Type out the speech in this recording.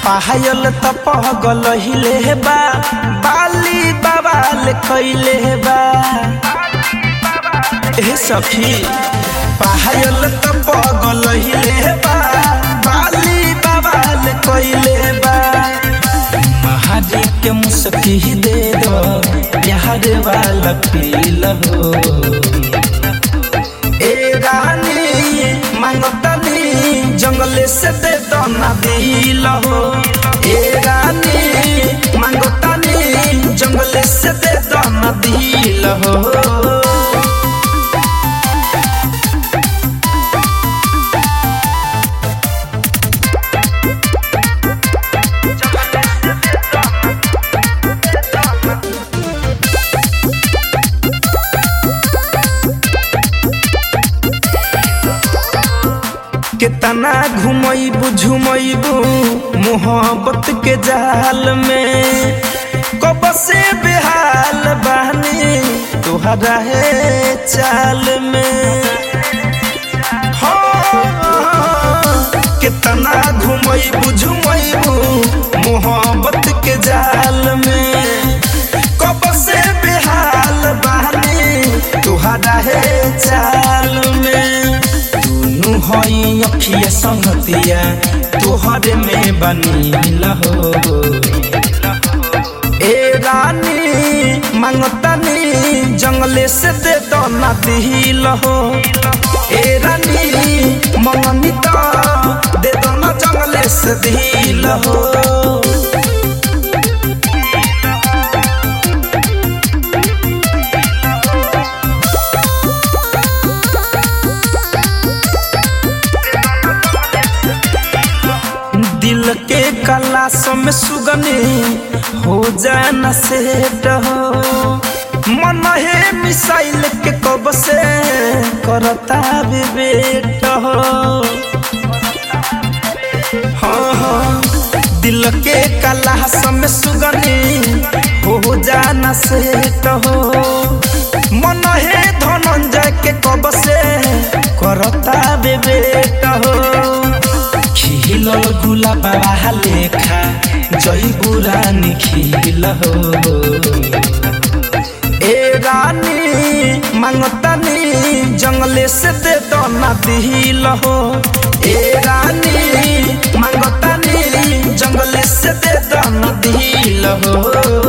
पायल त पगल हिले बा बाली बवाल कैले बा ए सखी पायल त पगल हिले बा बाली बवाल कैले बा महाजी के मुस्की दे दो प्यार वाला पील हो ए रानी मांगतनी जंगले से दे दो ना दिल हो ए रानी मांगतनी जंगले से दे दो ना दिल हो कितना घुमैबू झुमैबू मोहब्बत के जाल में कब से बेहाल बहनी तुहरा है चाल में हाँ, कितना घुमैबू झुमैबू मोहब्बत के जाल में कब से बेहाल बहनी तुहरा है चाल में दुनु हई अखिया संगतिया तोहरे में बनील हो ए रानी मांगतनी जंगले से दे दो ना दिल हो ए रानी मंगनी तो दे दो ना जंगले से दिल हो दिल के कलास में सुगनी हो जाना सेट हो मन है मिसाइल के कब से करता विवेट हो हाँ हाँ दिल के कलास में सुगनी हो जाना सेट हो मन है धनंजय के कब से करता विवेट हो खिलल गुलाब लेखा जय बुरानी खिल हो ए रानी मांगतनी जंगले से दे दो ना दिल हो ए रानी मांगतनी जंगले से दे दो ना दिल हो